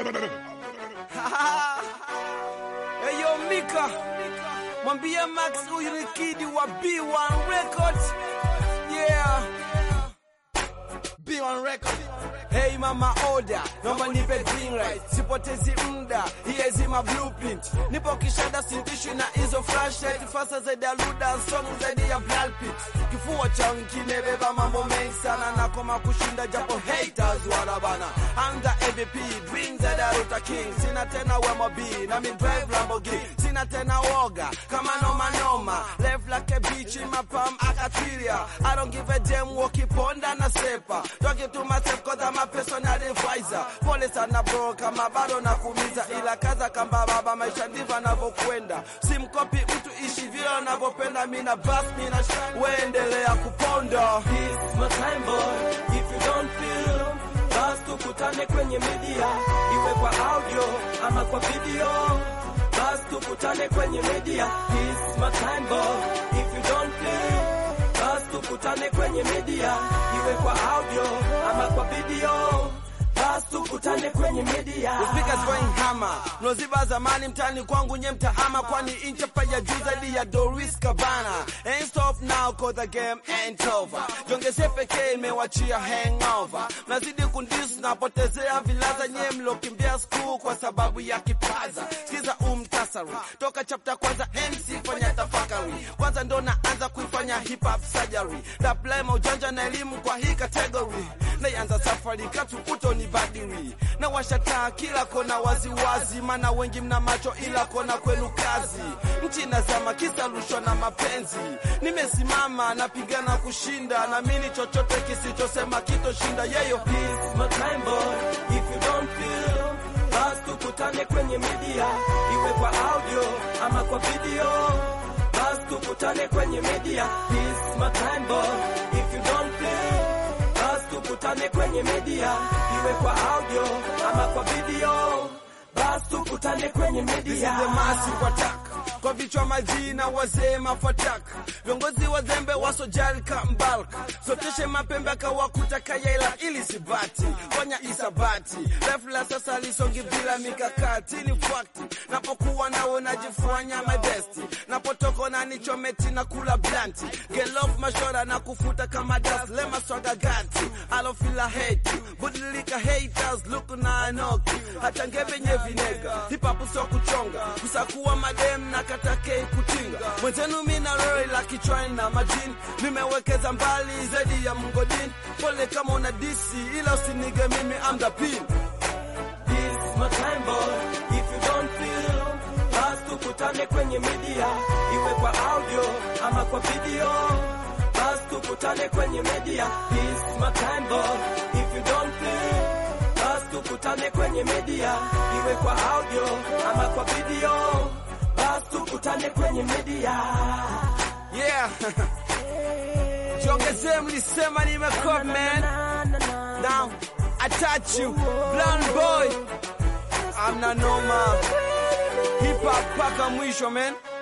Eyo Mika, mwambie Max huyu ni kidi wa B1 Records. Yeah. B1 Records. Hey mama order, naomba nipe green light, sipotezi muda, hiezi ma blueprint. Nipo kishada sintishwi na hizo flashlight, fasa zaidi ya luda, song zaidi ya Brad Pitt. Kifua changu kimebeba mambo mengi sana, nakoma kushinda japo haters wanabana. I'm the MVP, dreams that are Ruta King. Sina tena wemo B, na mi drive Lamborghini. Sina tena woga, kama noma noma. Left like a beach in my palm, akatiria. I don't give a damn, wakiponda na sepa. Talking to myself cause I'm a personal advisor. Pole sana bro, kama bado nakumiza, ila kaza kamba baba, maisha ndivyo anavyokwenda. Simkopi mtu, ishi vile unavyopenda, mina bas, mina shine, weendelea kuponda. This my time boy, if you don't feel basi tukutane kwenye media, iwe kwa audio ama kwa video. Basi tukutane kwenye media, this my time boy, if you don't feel basi tukutane kwenye media, iwe kwa audio ama kwa video. Basi tukutane kwenye media. The speakers going hammer. Mloziba zamani mtani kwangu nye mtahama kwani inchapa ya juu zaidi ya Doris Cabana. Ain't stop now cause the game ain't over. Jongeze pekee imewachia hangover. Nazidi kundis napotezea vilaza nye mlokimbia school kwa sababu ya kipaza. Sikiza umtasari. Toka chapter kwanza MC fanya tafakari. Kwanza ndo naanza kuifanya hip hop surgery. Apply maujanja na elimu kwa hii category. Naanza safari katu utoni badiri na washataa kila kona waziwazi, mana wengi mna macho ila kona kwenu kazi. Nchi nazama kisa rushwa na mapenzi, nimesimama napigana kushinda, namini chochote kisichosema kitoshinda yeyo. This my time boy, if you don't feel basi tukutane kwenye media, iwe kwa audio ama kwa video. Basi tukutane kwenye media, this my time boy, if you don't feel basi tukutane kwenye media, iwe kwa audio ama kwa video. Basi tukutane kwenye media. the massive attack kwa vichwa majina wazee mafataka viongozi wazembe wasojarika mbalka soteshe mapembe akawakuta kayaila ili sibati fanya isabati refla sasa lisongi bila mikakati ni fakti napokuwa nawe najifanya my best napotoko na nichometi na kula blanti get off mashora na kufuta kama das lema swaga gati alofila hate budilika haters look na anoki hata ngevenye vinega hip hop sio kuchonga kusakuwa madem na katakei kutinga mwenzenu mina lori la kichwani na majini nimewekeza mbali zaidi ya mgodini pole kama una disi ila usinige mimi I'm the pin This my time boy, if you don't feel basi tukutane kwenye media, iwe kwa audio ama kwa video. Basi tukutane kwenye media, this my time boy, if you don't feel basi tukutane kwenye media, iwe kwa audio ama kwa video. Basi tukutane kwenye media. yeah jiongezee mlisema nimekop man now I touch you blonde boy I'm na noma hip hop paka mwisho man